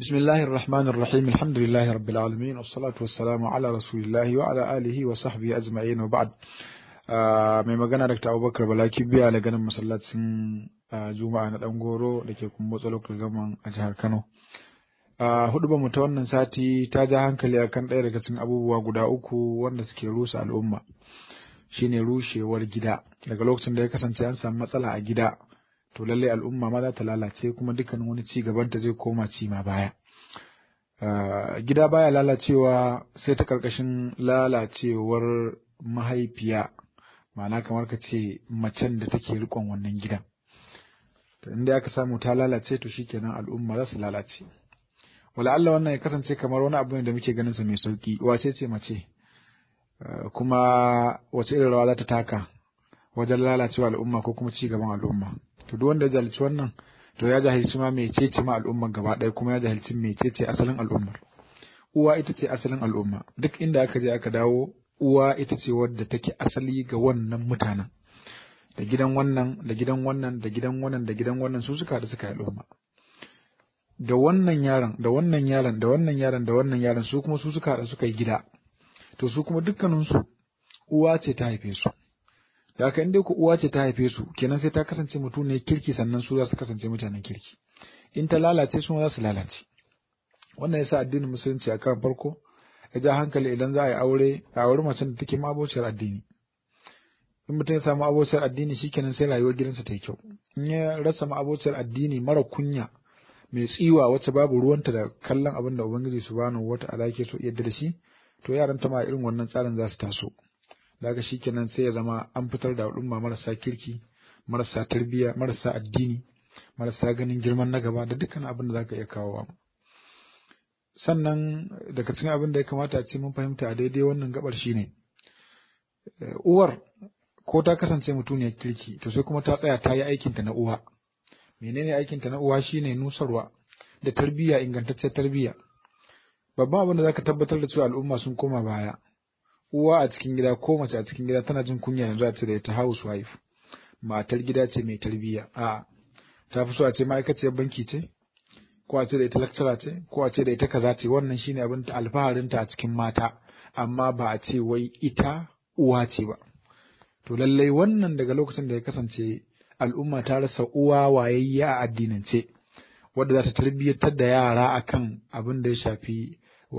بسم الله الرحمن الرحيم الحمد لله رب العالمين والصلاة والسلام على رسول الله وعلى آله وصحبه أجمعين وبعد mai magana Dr. Abubakar Balaki biya da ganin masallacin Juma'a na ɗan goro da ke kuma motsa lokacin gaman a jihar Kano. Hudu mu ta wannan sati ta ja hankali akan ɗaya daga cikin abubuwa guda uku wanda suke rusa al'umma. Shine rushewar gida daga lokacin da ya kasance an samu matsala a gida to lallai al'umma ma za ta lalace kuma dukkanin wani ci gabanta zai koma ci ma baya. Gida baya lalacewa sai ta karkashin lalacewar mahaifiya ma'ana kamar ka ce macen da take rikon wannan gidan. To inda aka samu ta lalace to shikenan al'umma za su lalace. Wala Allah wannan ya kasance kamar wani abu ne da muke ganin sa mai sauki wace ce mace kuma wace irin rawa za ta taka wajen lalacewa al'umma ko kuma ci gaban al'umma. to duk wanda ya jahilci wannan to ya jahilci ma mecece ma al'ummar gaba ɗaya kuma ya jahilci mecece asalin al'ummar uwa ita ce asalin al'umma duk inda aka je aka dawo uwa ita ce wadda take asali ga wannan mutanen da gidan wannan da gidan wannan da gidan wannan da gidan wannan su suka da suka yi al'umma da wannan yaron da wannan yaron da wannan yaron da wannan yaron su kuma su suka da suka yi gida to su kuma dukkaninsu uwa ce ta haife su da haka inda ku uwa ce ta haife su kenan sai ta kasance mutum ne kirki sannan su za su kasance mutanen kirki in ta lalace su za su lalace wannan yasa addinin musulunci a kan farko ya ja hankali idan za a yi aure a auri macen da take mabociyar addini in mutum ya samu abociyar addini shikenan sai rayuwar gidansa ta yi kyau in ya rasa ma'abociyar addini mara kunya mai tsiwa wacce babu ruwanta da kallon abin da ubangiji subhanahu wata'ala yake so yadda da shi to yaran ta ma irin wannan tsarin za su taso daga shi kenan sai ya zama an fitar da al'umma marasa kirki marasa tarbiyya marasa addini marasa ganin girman na gaba da dukkan abin da zaka iya kawowa sannan daga cikin abin da ya kamata a ce mun fahimta a daidai wannan gabar shine uwar ko ta kasance mutuniyar kirki to sai kuma ta tsaya ta yi aikinta na uwa menene aikinta na uwa shine nusarwa da tarbiyya ingantacciyar tarbiyya babban abin da zaka tabbatar da cewa al'umma sun koma baya uwa a cikin gida ko mace a cikin gida tana jin kunya yanzu a ce da ita housewife matar gida ce mai tarbiyya a ta fi so a ce ma'aikaciyar banki ce ko a ce da ita lecturer ce ko a ce da ita kaza ce wannan shine abin ta alfaharin ta a cikin mata amma ba a ce wai ita uwa ce ba to lallai wannan daga lokacin da ya kasance al'umma ta rasa uwa wayayya a addinance wadda za ta tarbiyyantar da yara akan abin da ya shafi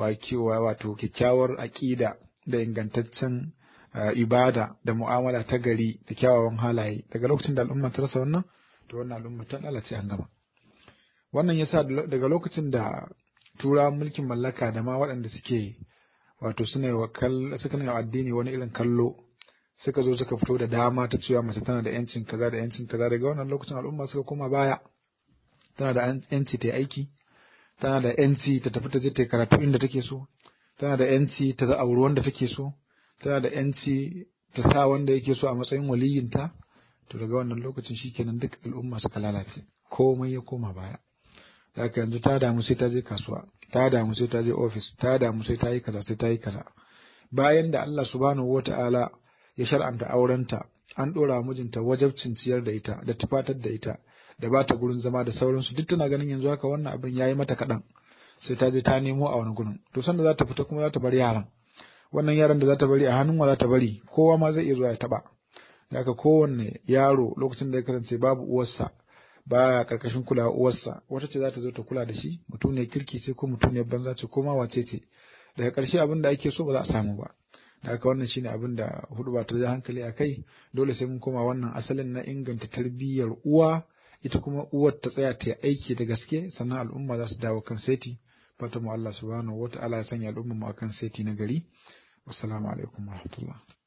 wato kyakkyawar aƙida da ingantaccen ibada da mu'amala ta gari da kyawawan halaye daga lokacin da al'umma ta rasa wannan to wannan al'umma ta lalace an gama wannan yasa daga lokacin da tura mulkin mallaka da ma waɗanda suke wato suna yi suka yi addini wani irin kallo suka zo suka fito da dama ta cewa mace tana da yancin kaza da yancin kaza daga wannan lokacin al'umma suka koma baya tana da yanci ta yi aiki tana da yanci ta tafi ta je ta yi karatu inda take so tana da yanci ta auri wanda take so tana da yanci ta sa wanda yake so a matsayin waliyinta to daga wannan lokacin shikenan duk al'umma suka lalace komai ya koma baya haka yanzu ta damu sai ta je kasuwa ta damu sai ta je ofis ta damu sai ta yi kaza sai ta yi kaza bayan da Allah subhanahu wata'ala ya shar'anta aurenta an dora mijinta wajabcin ciyar da ita da tufatar da ita da ba ta gurin zama da sauransu duk tana ganin yanzu haka wannan abin yayi mata kaɗan sai ta je ta nemo a wani gurin to sanda za ta fita kuma za ta bar yaran wannan yaran da za ta bari a hannun wa za ta bari kowa ma zai iya zuwa ya taba haka kowanne yaro lokacin da ya kasance babu uwarsa baya karkashin kulawa uwarsa wata ce za ta zo ta kula da shi mutum ne kirki ce ko mutum ne banza ce ko ma wace ce daga ƙarshe abin da ake so ba za a samu ba da haka wannan shine abin da hudu ba ta hankali a kai dole sai mun koma wannan asalin na inganta tarbiyyar uwa ita kuma uwar ta tsaya ta yi aiki da gaske sannan al'umma za su dawo kan seti fata mu Allah subhanahu wa ta'ala ya sanya al'umma mu akan seti na gari wassalamu alaikum warahmatullahi